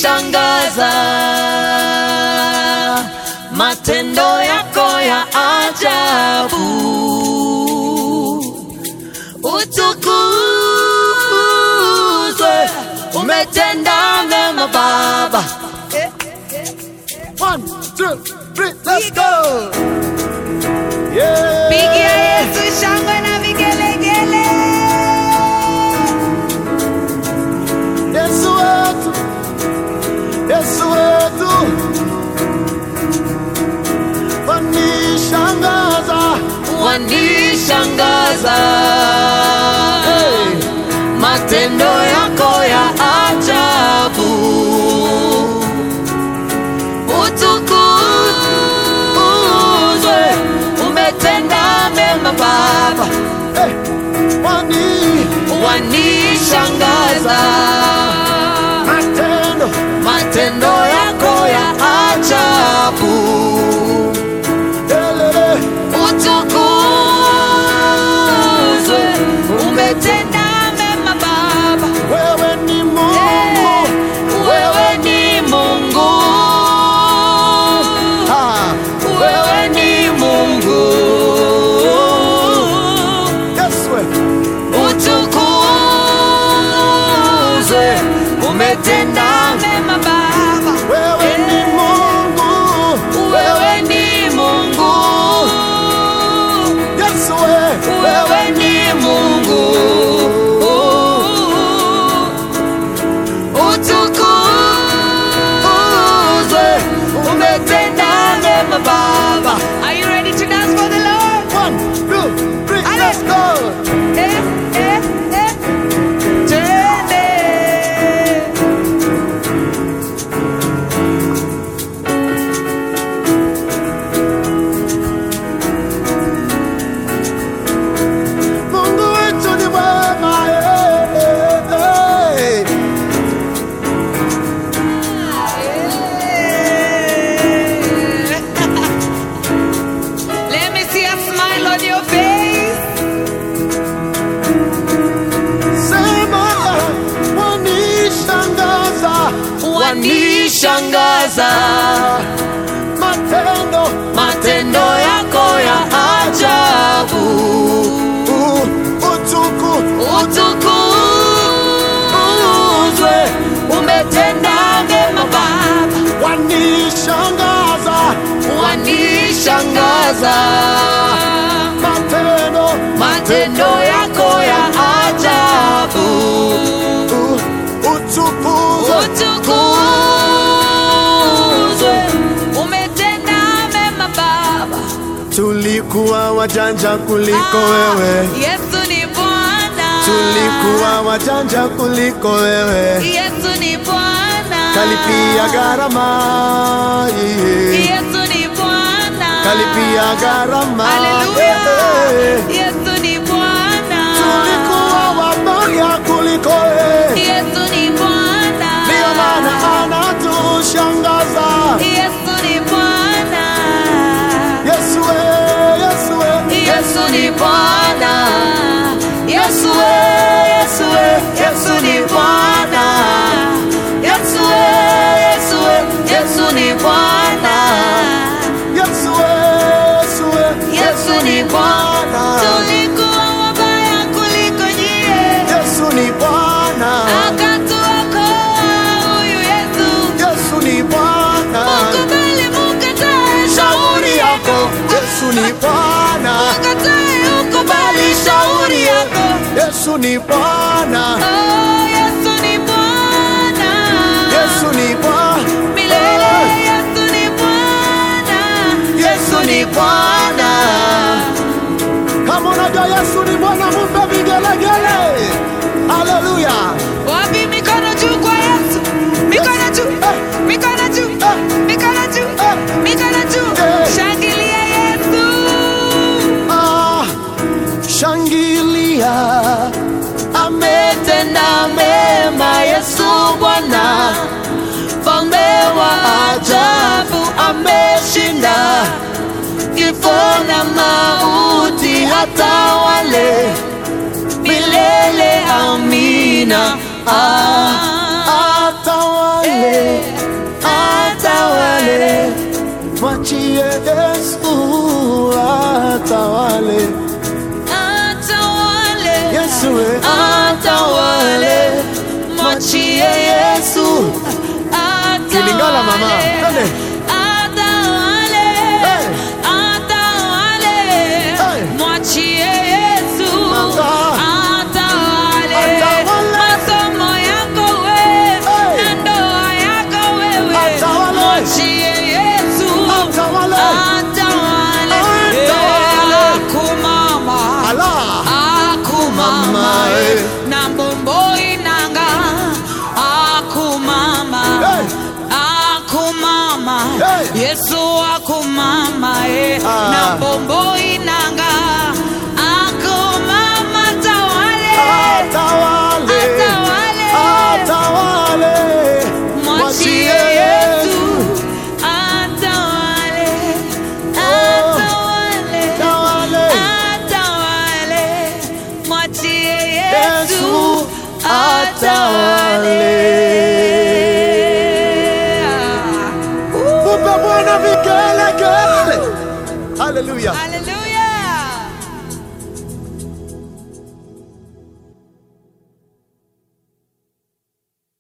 wanishangaza matendo yako ya ajabu, utukuzwe, umetenda mema Baba. One, two, three, let's go. Yeah. Pigia Yesu shangwe na vigelegele. Yesu wetu, Yesu wetu, wanishangaza wanishangaza matendo yako ya ajabu, utukuzwe, umetenda mema Baba, hey. wani wanishangaza matendo matendo yako ya ajabu, elele utukuzwe, umetenda mema Baba. wewe ni Mungu Wewe ni Mungu, ah. wewe ni Mungu, Yesu we. utukuzwe, umetenda mema Baba. wewe ni Mungu Wewe ni Mungu, Yesu we. wewe ni Mungu, utukuzwe, umetenda mema Baba. Are you ready to dance for the Lord? One, two, three, Ale. let's go. Eh, eh, eh. Twende. Mungu wetu ni mwema eh, eh, eh. Let me see a smile on your face. Sema wanishangaza wanishangaza matendo matendo yako ya ajabu, u- utuku utukuzwe, umetenda mema Baba, wanishangaza wanishangaza matendo matendo yako ya ajabu, u- utukuzo utukuzwe, umetenda mema Baba. tulikuwa wajanja kuliko wewe Yesu ni Bwana. tulikuwa wajanja kuliko wewe Yesu ni Bwana. kalipia gharama yeah. Yesu ni Bwana. kalipia gharama Haleluya. yeah. Yesu ni Bwana. tulikuwa wabaya kuliko wewe Yesu ni Bwana. Ndiyo maana anatushangaza. Yesu ni Bwana. Yesu we, Yesu we, Yesu ni Bwana, Yesu we, Yesu we, Yesu ni Bwana, Yesu we, Yesu we, Yesu ni Bwana, Yesu we, Yesu we, Yesu ni Bwana, Tulikuwa wabaya kuliko nyie. Yesu ni Bwana, Akatuokoa huyu Yesu. Yesu ni Bwana, Mkubali mukatae shauri yako, Yesu ni Bwana, Mukatae ukubali shauri yako. Yesu ni Bwana, Oh, Yesu ni Bwana. Yesu ni Bwana, Milele Yesu ni Bwana. Yesu ni Bwana, kama unajua Yesu ni Bwana, mumpe vigelegele. Haleluya, Wapi mikono juu kwa Yesu? Mikono juu. Mikono juu. Mikono juu. Mikono juu. Shangilia Yesu. ah, shangilia, ametenda mema Yesu Bwana, mfalme wa ajabu ameshinda kifo na mauti, hata wale milele. Amina. Ah, atawale atawale. Kilingala, mama. Twende. Atawale. Hey. Atawale. Hey. Mwachie Yesu. Mama. Atawale. Atawale. Masomo yako we. Hey. Na ndoa yako wewe. Atawale. Mwachie Yesu. Atawale. Atawale. Atawale. Eh, akumama Allah. akumama Mama, eh. na mbombo inanga akumama Hey. akumama Hey. yesu akumama eh. Ah. na mbombo inanga akumama tawale Atawale. Atawale. Atawale. mwachie yesu atawale atawale Atawale. atawale mwachie Yesu yesu atawale. atawale Mupe Bwana vigelegele. Haleluya. Hallelujah.